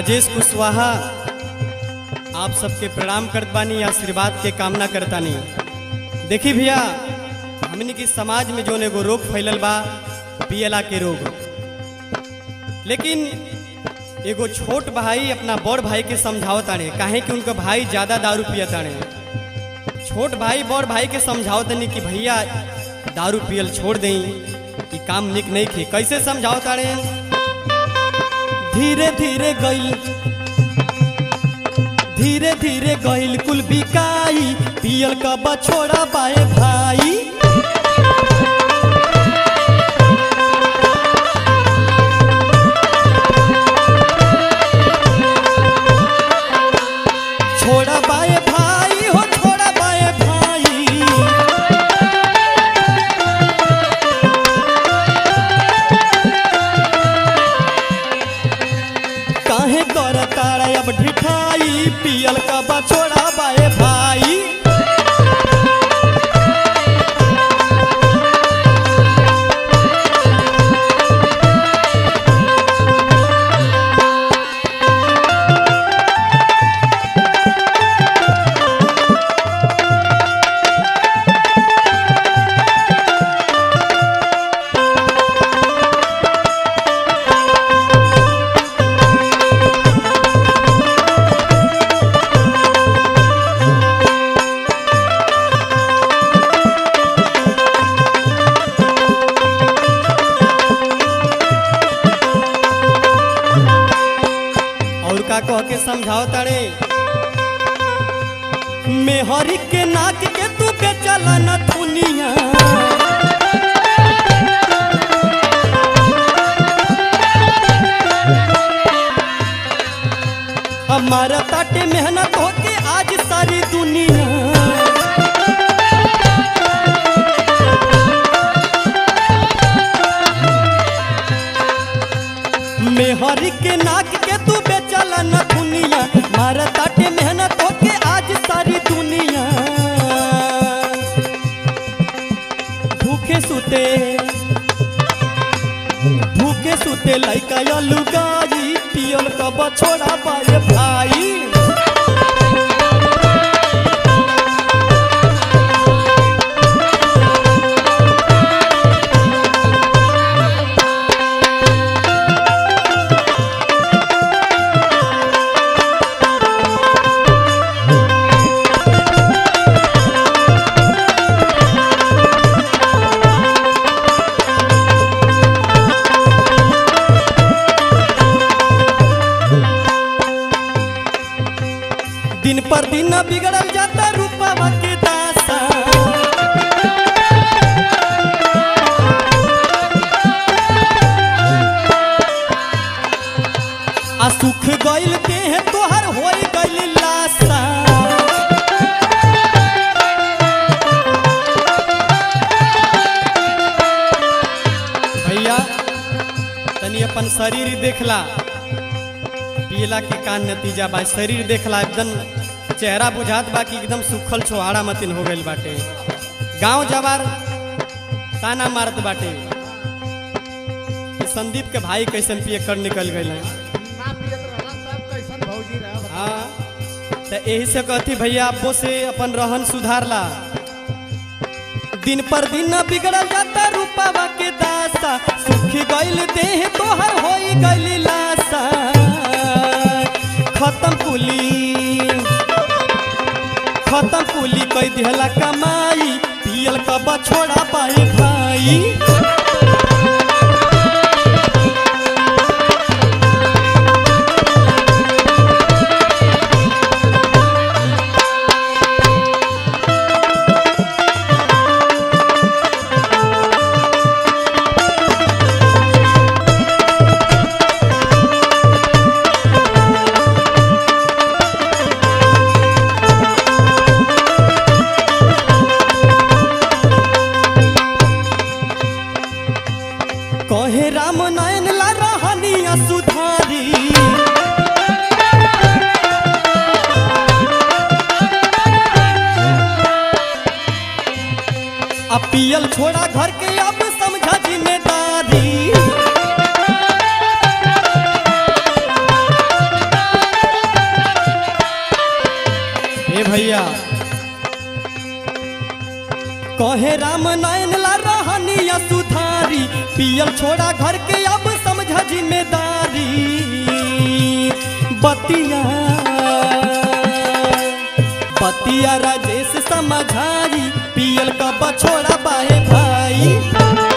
राजेश कुशवाहा आप सबके प्रणाम करत बानी आशीर्वाद के कामना करतानी देखी भैया हमनी के समाज में जोन एगो रोग फैलल बा पियला के रोग लेकिन एगो छोट भाई अपना बड़ भाई के समझावताड़े काहे कि उनका भाई ज्यादा दारू पियताड़े छोट भाई बड़ भाई के समझावतनी कि भैया दारू पियल छोड़ दें कि काम निक नहीं खे कैसे समझावताड़े धीरे धीरे गइल धीरे धीरे गइल कुल बिकाई पियल का बछोड़ा बाए भाई छोड़ा बाए भाई हो छोड़ा बाए भाई काहे कर तारा अब ढिठाई पियल का बछोड़ा बाए भाई और का कह के समझाओ तारे मेहरी के नाक के तू के चला न दुनिया हमारा ताटे मेहनत होके आज सारी दुनिया मेहरी के नाक के तू बेचला न दुनिया मारा ताटे मेहनत होके आज सारी दुनिया भूखे सुते भूखे सुते लइका लुगाई पियल का बछोड़ा पाए भाई दिन पर दिन बिगड़ल जाता रूपवा के दासा आ सुख गइल के है तोहर होई गइल लासा भैया तनी अपन शरीर देखला पियला के का नतीजा बा शरीर देखला एकदम चेहरा बुझात बा कि एकदम सुखल छोहाड़ा मतिन हो गइल बाटे गांव जवार ताना मारत बाटे कि संदीप के भाई कैसन पिए कर निकल गइल हैं ना पियत रहला तब कैसन भौजी रहा हाँ तो यही से कहती भैया आपो से अपन रहन सुधारला दिन पर दिन न बिगड़ल जाता रूपावा के दासा सुखी गइल देह तोहर होई गइल लासा खत्म कुली खत्म कुली कई दिहला कमाई पियल का बछोड़ा पाए भाई कहे राम नयन ला रहनिया सुधारी अब पियल छोड़ा घर के अब समझा जिम्मेदारी कहे राम नयन ला रहनिया सुधारी पियल छोड़ा घर के अब समझ जिम्मेदारी बतिया बतिया राजेश समझाई पियल का बछोड़ा बाए भाई